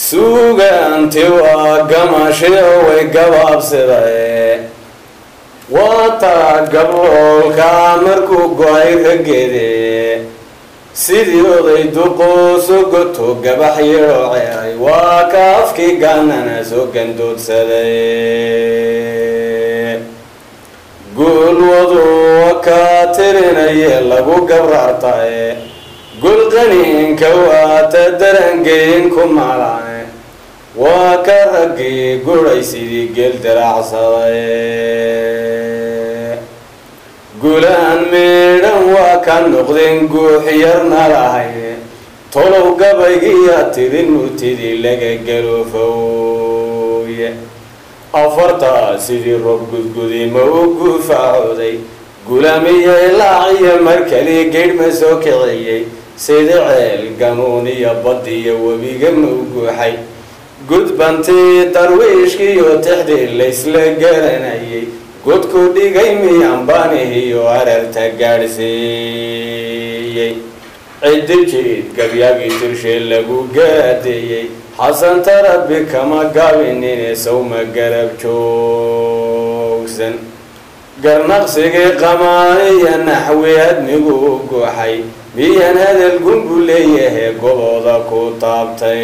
suugaanti waa gamashio way gabaabsidae waataa gabloolka markuu go-ay raggeede sidii oday duqooso goto gabax yadhoo ceeray waa ka afkii gaanana soo gandoodsaday guulwadu wakaa tirinaye lagu gabraartaye gulqaniinka waata darangeyin ku maalane waa ka raggii guray sidii geel daraacsaday gulaan meedhan waa ka noqdeen guuxyarna lahay tolow gabaygiya tidin murtidii laga galofowye afartaa sidii rob gudgudima u guufaacoday gulaamiyo ilaaciyo markaliya geedhma soo kiciyey sida ceel ganuun iyo badiyo webiga ma u guuxay gudbantii darwiishkiiyo tixdii laysla garanayay godku dhigay miyanbaanihiyo ararta gaadhsiiyey ciddi jiid gabyaagii tirshee lagu gaadeeyey xasanta rabbi kama gaabinine sawma garab joogsan garnaqsigii qamaaniyo naxwi admigu u gooxay miyan hadal gunbu leeyahe gobooda ku taabtay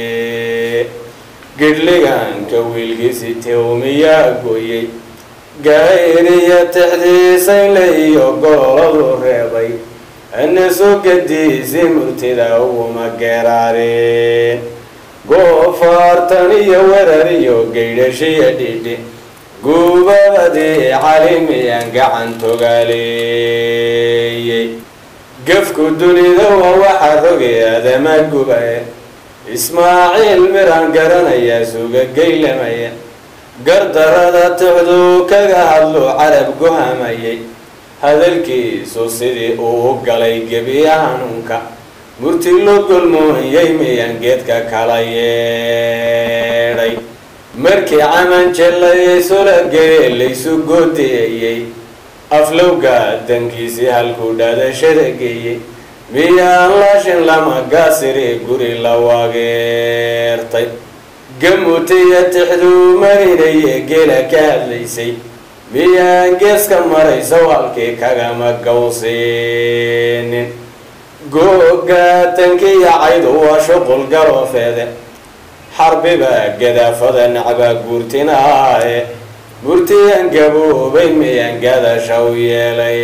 gidhliganka wiilkiisi tewmiyaa gooyey gaayiriyo tixdiisayle iyo gololadu reebay ana soo gadiisi murtida uguma geeraareen goofaartan iyo werar iyo gaydhashiya dhidhi guubabadii calimiyaan gacan togaaleeyey gafku dunida waa waxa rogay adama gubaye ismaaciil miraan garanayaa suga geylamaya gardarada tixduu kaga hadlu carab guhamayay hadalkiisu sidii uu galay gebiya hanuunka murti lo golmooyay miyaan geedka kala yeedhay markii camanjel laysula gele laysu goodiyayey aflowga dankiisii halkuu dhaadashada geeyey miyaan laashin lama gaasiri guri la wageertay gamutiya tixduu marinaye geela ka hadlaysay miyaan geeska marayso halkii kagama gawsiinin googa tankiya caydu waa shuqul galoofeede xarbiba gadaafada nacbaa guurtinaaye murtiyan gaboobay miyaan gadashaw yeelay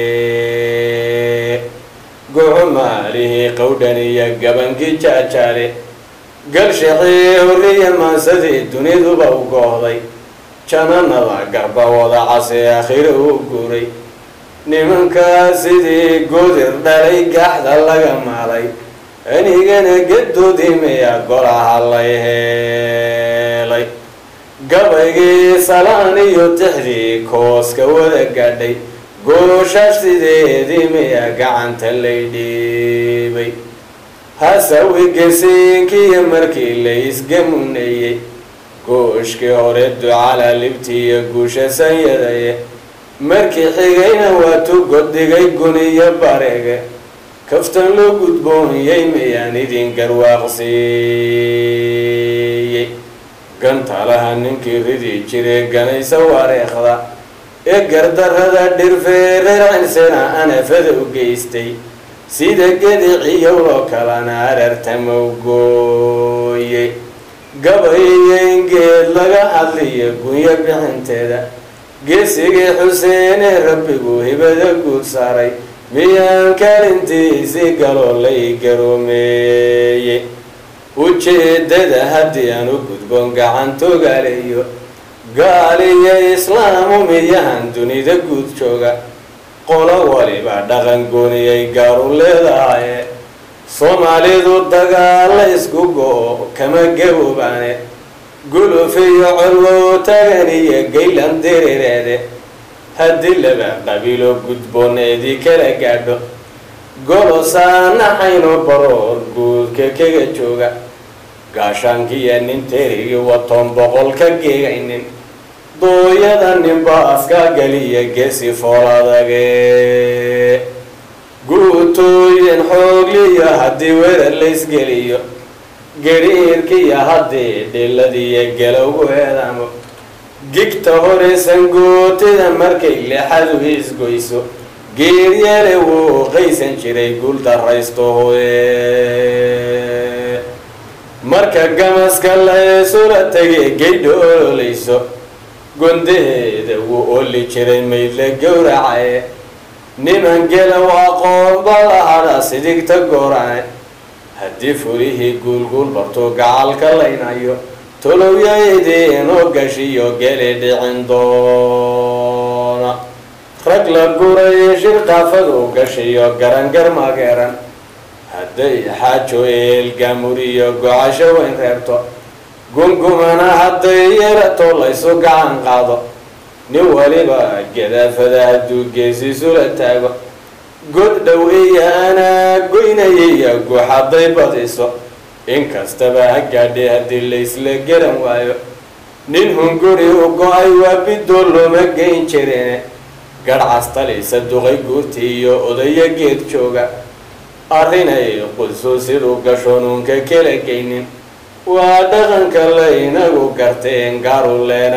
guxumaalihii qowdhan iyo gabankii jaajaale galshixii horiya maansadii duniduba u goohday jananada garba wada case akhiro u guuray nimankaa sidii godir dhalay gaxda laga maalay anigana gadoodii miya golaha lay heelay gabaygii salaan iyo tixdii kooska wada gaadhay gooshash sideedii miya gacanta lay dhiibay hasawi gesiinkiiyo markii la isgamuneeyey gooshkii hore ducala libtiiyo guusha sanyadaye markii xigayna waa tugoddigay guniyo bareege kaftan loo gudboonyay miyaan idin garwaaqsiiyey gantalaha ninkii ridi jiree ganaysa wareekhda ee gardarrada dhirfeereransena anafada u geystay sida gediciyowloo kalena arartama u gooyey gabayiyo in geed laga hadliyo gunyo bixinteeda geesigii xuseenee rabbigu hibada guud saaray miyaan kaalintiisii galoo lay garoomeeyey ujeeddada haddii aan u gudboon gacantogaaleeyo gaaliyo islaamu miyahan dunida guud jooga qolo waliba dhaqan gooniyay gaaru leedahaye soomaalidu dagaalla isku go-o kama gaboobaane gulufiyo colwow tagan iyo gaylan dirireede haddii laba qabiilo gudbooneedii kala gaadho golosaanaxayno baroor guudka kaga jooga gaashaankiya nin terigii watoon boqol ka geegaynin dooyada ninbaaska galiya geesi fooladage guutooyin xoogliya haddii weerar laysgeliyo gedhiirkiyo haddii dhiladiiyo galowgu eedamo gigta horeysan gootida markay lexadu isgoyso geeryale wuu qaysan jiray guul daraysto hoye marka gamaska la eesula tegay geydha ololayso gondaheeda wuu oli jiray maydla gowracaye niman gelow aqoon balahadha sidigta goorane haddii furihii guulguul bartuu gacalka laynayo tolowyaydinoo gashiyo geli dhicin doona rag la gurayo shirqaafadu gashiyo garangar mageeran hadday xaajo eelgamuriyo gocasho weyn reebto gungumana hadday yarato laysu gacan qaado nin waliba gadaafada hadduu geesisula taago god dhow iyo anaa goynayaya guux hadday badiso inkastaba ha gaadhay haddii laysla garan waayo nin hunguri u go-ay waa bidoo looma geyn jirine garhcastalaysa duqay guurti iyo odayo geed jooga arrinay qudsu siduu gashoonuunka kala geynin waa dhaqanka laynagu garteen gaaru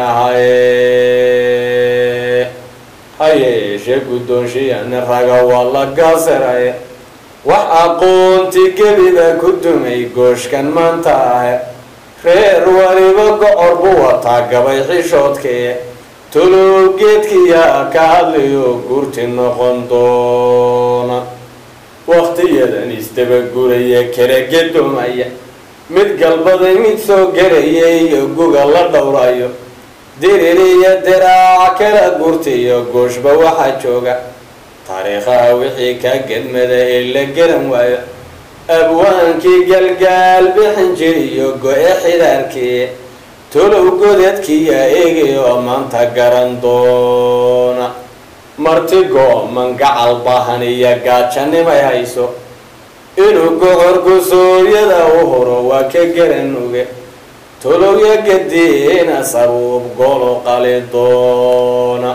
leenahaye ha yeeshee guddoonshiyana raga waa la gaasiraye wax aqoonti gebiba ku dumay gooshkan maanta ahe reer waliba gocor buu wataa gabay xishoodkee tolow geedkiyaa ka hadlayo guurti noqon doona wakhtiyadan isdabaguraya kala gedoomaya mid galbaday mid soo garaya iyo guga la dhowrayo diririyo diraac kala gurtiyo gooshba waxaa jooga taariikhaha wixii kaa gedmada ee la garan waayo abwaankii galgaal bixin jiriyo go-e xidaarkii tolow godadkiya eegay oo maanta garan doona martigo mangacal bahan iyo gaajanimay hayso inuu gocorku sooryada u horo waa ka garan oge tolowya gadiina sabuub golo qali doona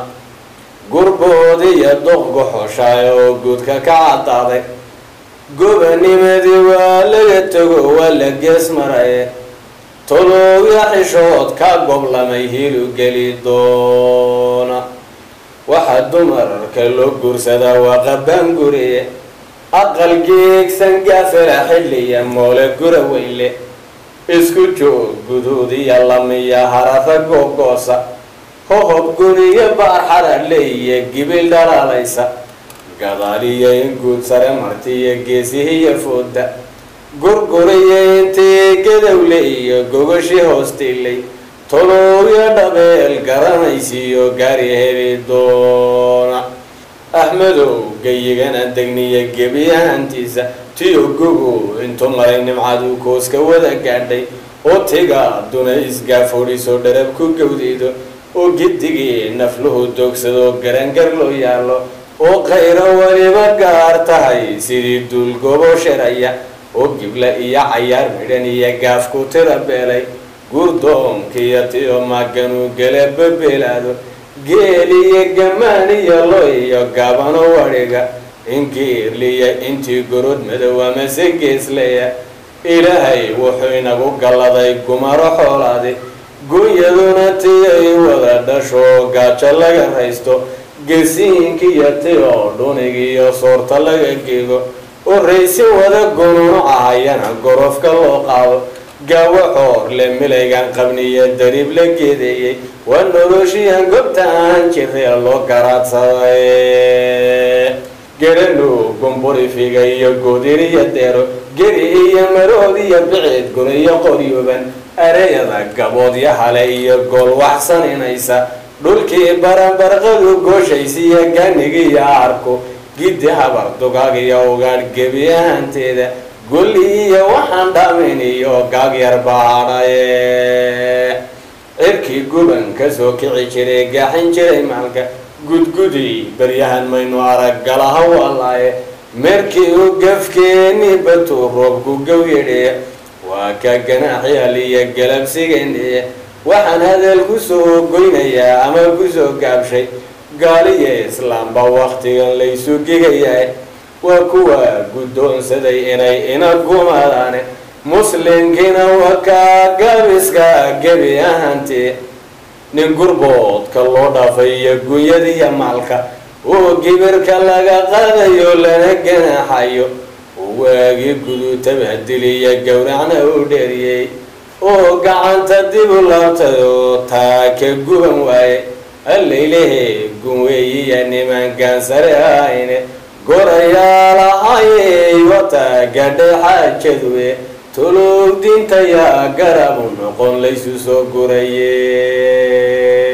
gurboodiyo doqgoxoshaay oo guudka ka caddaaday gobanimadii waa laga tago waa la gees maraye tolowya xishood ka goblamay hilu geli doona waxaa dumarka loo guursadaa waa qabbaan guriye aqal geegsan gaafela xilliya moole gura weynle isku joog guduudiya lamiya harara googoosa hohob guriyo baarxada leeya gibil dhalaalaysa gadaaliyo in guud sare martiyo geesihiyo fooda gurguriyo intii gadowle iyo gogashi hoostiilay tolowyo dhabeel garanaysiiyo gaari heli doona axmedow gayigana degniya gebiyahantiisa tiyo gogo intuu maray nimcadu kooska wada gaadhay oo tiga duna isgaafodhiso dharab ku gawdaydo oo gidigii nafluhu doogsado garangar loo yaallo oo qayro weliba gaar tahay sidii duulgobo sharaya oo gibla iyo cayaar midhan iyo gaafku tira beelay gurdoonkiyo tiyo maganuu gala babeelaado geel iyo gamaan iyo lo iyo gaabano wadhiga ingiirliya intii gorod madow amase geesleya ilaahay wuxuu inagu galladay gumaro xoolaadi gunyaduna tiyay wada dhasho gaajo laga raysto gesiinkiyo tiyo dhunigiyo soorta laga geego oo raysi wada gunuucahayana gorofka loo qaado gaawo xoor le milaygan qabniyo dariib la geedeeyey waa noloshiyan gobta aan jiree loo garaadsaday geranu gumburi figa iyo goodiriyo deero geri iyo marood iyo biciid guniyo qoryuban areyada gaboodyo hale iyo gool waxsaninaysa dhulkii baranbarqadu gooshaysiiyo ganigiiyo arku giddi habar dugaag iyo ugaadh gebi ahaanteeda gulli iyo waxaan dhaamin iyo gaag yar baadhaye cirkii guban ka soo kici jiray gaaxin jiray maalka gudgudi baryahan maynu arag galaha wallaaye meerkii u gafkeeni batuu roobku gow yidhee waa ka ganaaxyal iyo galabsigeendhee waxaan hadal ku soo goynayaa ama ku soo gaabshay gaaliyo islaamba wakhtigan laysu gigayahay waa kuwa guddoonsaday inay ina gumaadaane muslimkiina wakaa gabiska gebi ahantii nin gurboodka loo dhaafay iyo gunyadiiyo maalka oo gibirka laga qaadayo lana ganaxayo oo waagii gudutaba diliya gowracna u dheeriyey oo gacanta dib u laabtay oo taaka guban waaye allaylehe gunweeyiya nimankaan sare ahayne gorayaalahayey wataa gadhay xaajaduwe tolow diintayaa garabu noqon laysu soo guraye